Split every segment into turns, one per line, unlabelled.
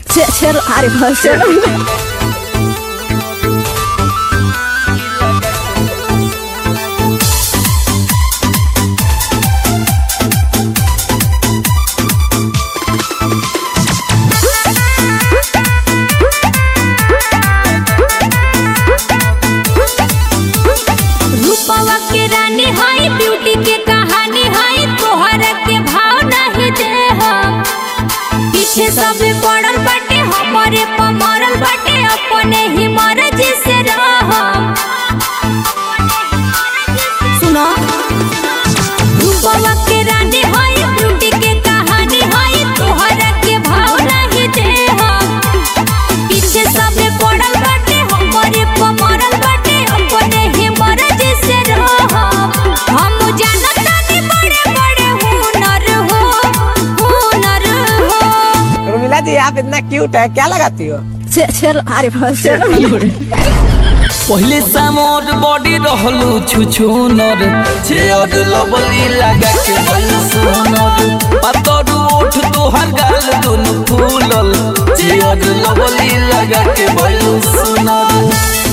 चलो अरे बस चलो
रूपवा के रानी हाई ब्यूटी के कहानी हाई तोहरा के भाव नहीं दे हम पीछे सब पड़ल बाटे हमारे पमरल बाटे अपने ही मर्जी से रहम सुनो रूपवा के रानी हाई ब्यूटी के कहानी हाई तोहरा के भाव नहीं दे हम पीछे सब पड़ल बाटे हमारे पमरल बाटे अपने ही मर्जी से रहम हम जानत तानी बड़े बड़े हुनर हो हुनर हो
उर्मिला जी आप इतना क्यूट है क्या लगाती हो
चलो अरे बस चलो
पहले सामोर बॉडी रहलू छुछुनर चेयर लबली लगा के बल सोनर पातर ओठ तोहर गाल दुनु फूलल चेयर लबली लगा के बल सोनर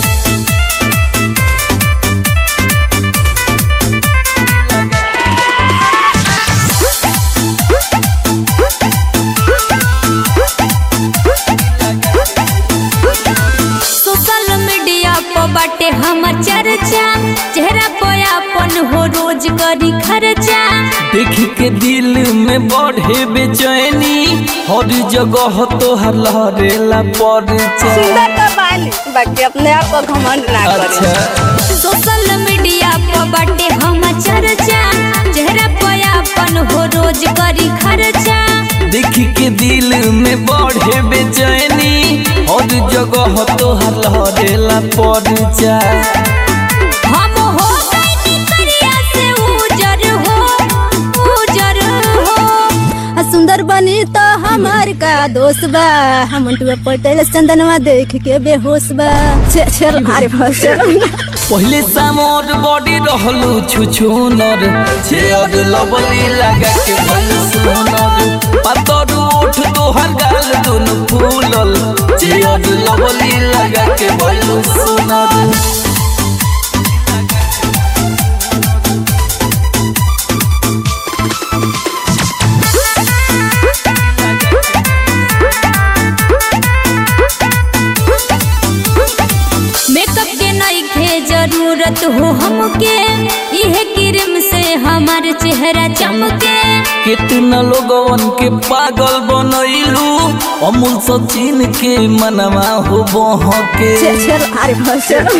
सोशल मीडिया पर बाटे हमर चर्चा चेहरा पे अपन हो रोज करी खर्चा
देख के दिल में बढ़े बेचैनी हर जगह तोहर लहरेला परिचय
सुंदर तो बानी बाकी अपने आप को घमंड ना करे
अच्छा
सोशल मीडिया पर बाटे हमर चर्चा चेहरा पे अपन हो रोज करी खर्चा
देख के दिल में बढ़े बेचैनी हर जगह तोहर लहरेला परिचय
हम हो गइनी करिया से उजर हो उजर हो
आ सुंदर बनी तो हमार का दोस्त बा हम पटेल चंदनवा देख के बेहोश बा चलो अरे बस चलो
पहले सामोर बॉडी रहलू छुछुनर चेयर लबली लगा के बल सोनर पातर ओठ तोहर गाल दुनु फूलल चेयर लबली लगा के बल सोनर
मेकअप के नइखे जरूरत हो हमके इहे क्रीम से हमार चेहरा चमके
कितना लोगवन के पागल बनैलू अमूल सचिन के मनवा हो बहके
चलो अरे बस चलो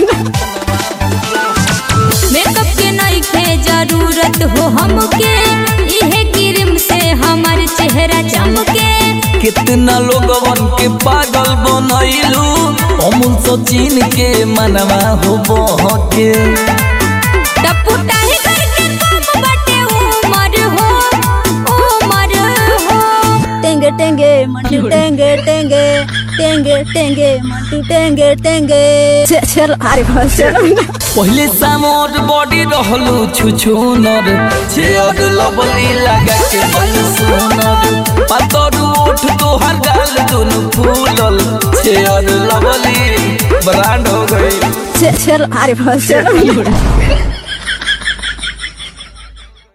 मेकअप के नइखे जरूरत हो हमके इहे क्रीम से हमार चेहरा चमके
कितना लोगवन के पागल बनैलू अमूल सचिन के मनवा हो बहके
टपुटाही करके कम बाटे उमर हो उमर हो
टेंगे टेंगे मंटू टेंगे टेंगे टेंगे टेंगे मंटू टेंगे टेंगे चलो अरे बस चलो
पहले सामोर बॉडी रहलू छुछुनर चेयर लबली लगा के बल सोनर पातर ओठ तोहर गाल दुनु फूलल चेयर लबली ब्रांड हो गई
चलो अरे बस चलो